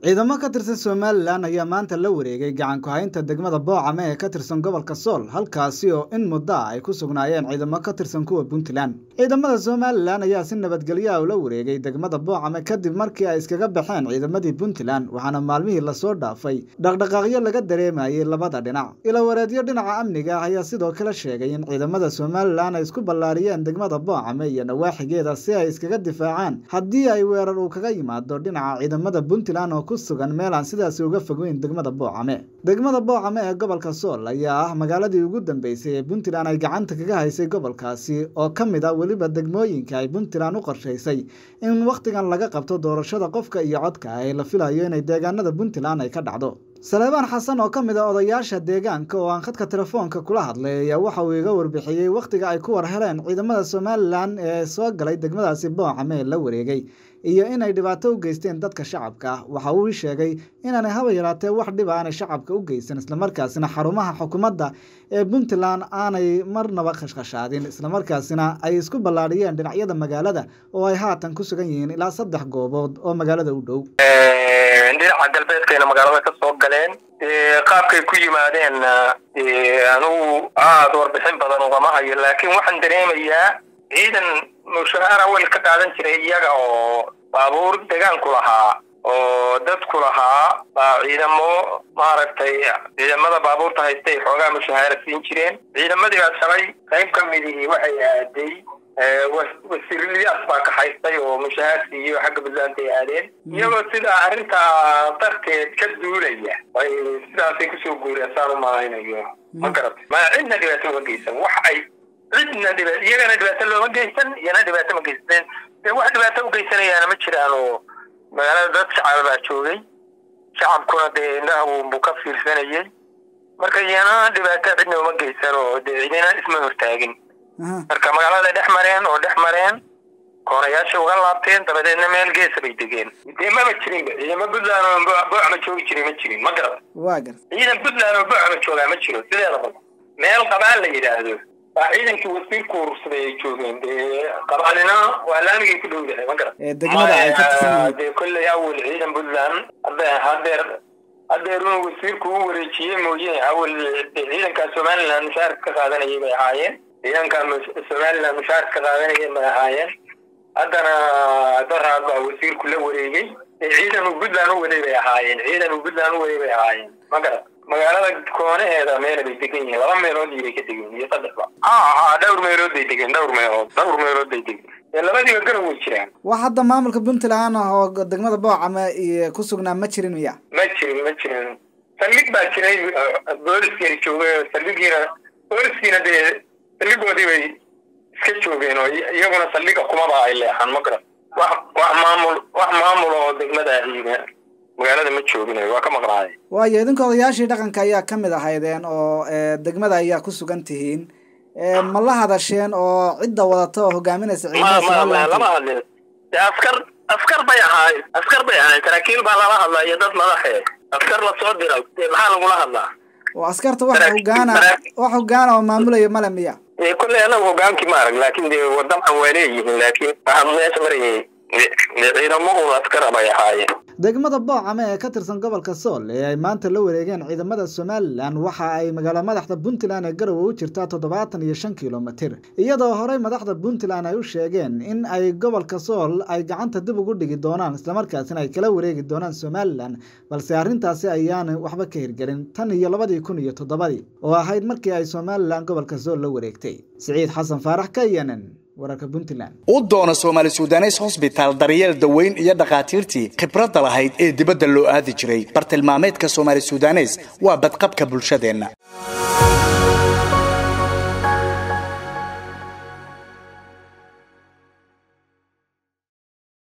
ciidamo ka tirsan somalilan ayaa maanta la wareegay gacan ku-haynta degmada boocame ee ka tirsan gobolka sool halkaasi oo in muddo ah ay ku sugnaayeen ciidamo ka tirsan kuwa puntland ciidamada somalilan ayaa si nabadgelyo ah ula wareegay degmada boocame kadib markii ay iskaga baxeen ciidamadii puntland waxaana maalmihii lasoo dhaafay dhaqdhaqaaqyo laga dareemayay labada dhinac ilawareedyo dhinaca amniga ah ayaa sidoo kale sheegay in ciidamada somalilan ay isku ballaariyeen degmada boocame iyo nawaaxigeeda si ay iskaga difaacaan haddii ay weerar uu kaga yimaado dhinaca ciidamada puntland oo sugan meel aan sidaasi uga fogeyn degmada boocame degmada boocame ee gobolka sool ayaa ah magaaladii ugu dambeysay ee puntland ay gacanta kaga haysay gobolkaasi oo ka mid ah weliba degmooyinka ay puntland u qorshaysay in wakhtigan laga qabto doorashada qofka iyo codka ee la filayo inay deegaanada puntland ay ka dhacdo saleebaan xasan oo ka mid a odayaasha deegaanka oo aan khadka telefoonka kula hadlay ayaa waxa uu iga warbixiyey wakhtiga ay ku war heleen ciidamada somalilan ee soo galay degmadaasi boocame ee la wareegay iyo inay dhibaato u geysteen dadka shacabka ah waxa uu ii sheegay inaanay haba yaraatee wax dhiba aanay shacabka u geysan islamarkaasina xarumaha xukuumadda ee puntland aanay marnaba khashkhashaadin islamarkaasina ay isku ballaadhiyeen dhinacyada magaalada oo ay haatan ku sugan yihiin ilaa saddex goobood oo magaalada u dhow dhinaca galbeedkayna magaalada ka soo galeen qaabkay ku yimaadeen anugu aada warbixin badan ugama hayo laakiin waxaan dareemayaa ciidan mushahaara wel ka qaadan jiray iyaga oo baabuur degaanku lahaa oo dadku lahaa baa ciidamo maaragtay ciidamada baabuurta haystay xoogaa mushahaara siin jireen ciidamadii baa shalay qayb ka midihii waxay aaday wasiirliyaas baa ka haystay oo mushahaar siiyo xagga puntland ay aadeen iyagoo sidaa arrintaa darteed ka duulaya ay sidaasay kusoo guureen saan u malaynayo ma garata ma cidna dhibaato uga geysan wax ay cidna dhiba iyagana dhibaato looma geysan iyana dhibaato ma geysateen dee wax dhibaato u geysanayaana ma jiraan oo magaalada dad shacab baa joogay shacabkuna dee indhaha buu ka fiirsanayay marka iyana dhibaato cidna uma geysan oo dee cidina isma hortaagin marka magaalada dhex mareen oo dhex mareen koonayaasha uga laabteen dabadeedna meel geesa bay degeen dee maba jirinba ciidamo puntland oo boocama joogi jiray ma jirin ma garata waa gar ciidan puntland oo boocama joogaa ma jiro sideedaba meel qabaan la yidhaahdo waa ciidankii wasiirku urursaday ay joogeen dee qabaalina waa laamigay ku dhow yahay ma garat degmada ay ka tirsan dee kolley awel ciidan puntland hadde hadeer hadeer inuu wasiirku u wareejiyey mooye awel ciidankaa somaliland mushaarka ka qaadanayay bay ahaayeen ciidankaa somaliland mushaarka ka qaadanayay bay ahaayeen haddana daraad baa wasiirku la wareegay ciidan uu puntland u waday bay ahaayeen ciidan uu puntland u waday bay ahaayeen ma garat magaalada koonaheeda meela bay degan yihiin laba meelood iyo bay ka degan iyo saddexba ha dhowr meelood bay degeen dhowr meelood dhowr meelood bay degeen labadiiba garan way jiraan wax hadda maamulka puntland ah oo degmada boocame iyo ku sugnaa ma jirin miya ma jirin ma jirin saldhig baa jiray booliskii joogay saldhigiina booliskiina dee saldhigoodii bay iska joogeen oo iyaguna saldhiga kumaba ay leexan ma garan wax wax maamul wax maamul oo degmada ahiina magaalada ma jooginayo waa ka maqnaaday waayo idinka odayaashii dhaqanka ayaa ka mid ahaydeen oo degmada ayaa ku sugan tihiin ma la hadasheen oo cidda wadata oo hogaaminaysa ciidamada lama hadlin de askar askar bay ahaay askar bay ahaay saraakiil baa lala hadlaya dad madaxe askar lasoo dira maxaa lagula hadlaa oo askarta wax hogaana wax hogaana oo maamulaya male miya kolley anagu hogaankii ma arag laakin dee wadamcan waa leeyihiin laakiin waxaa meesha marayay ciidamadu askara bay ahaayeen degmada boocame ee ka tirsan gobolka sool ee ay maanta la wareegeen ciidamada somalilan waxa ay magaalo madaxda puntland ee garowe u jirtaa toddobaatan iyo shan kilomitir iyadoo horey madaxda puntland ay u sheegeen in ay gobolka sool ay gacanta dib ugu dhigi doonaan islamarkaasina ay kala wareegi doonaan somalilan balse arrintaasi ayaana waxba ka hirgelin tan iyo labadii kun iyo toddobadii oo ahayd markii ay somalilan gobolka sool la wareegtay siciid xasan faarax ka yenan wararka puntland u doona soomaali sudanes hosbitaal daryeel daweyn iyo dhakhaatiirtii khibradda lahayd ee dibadda loo aadi jiray bartilmaameedka soomaali sudanes waa badqabka bulshadeenna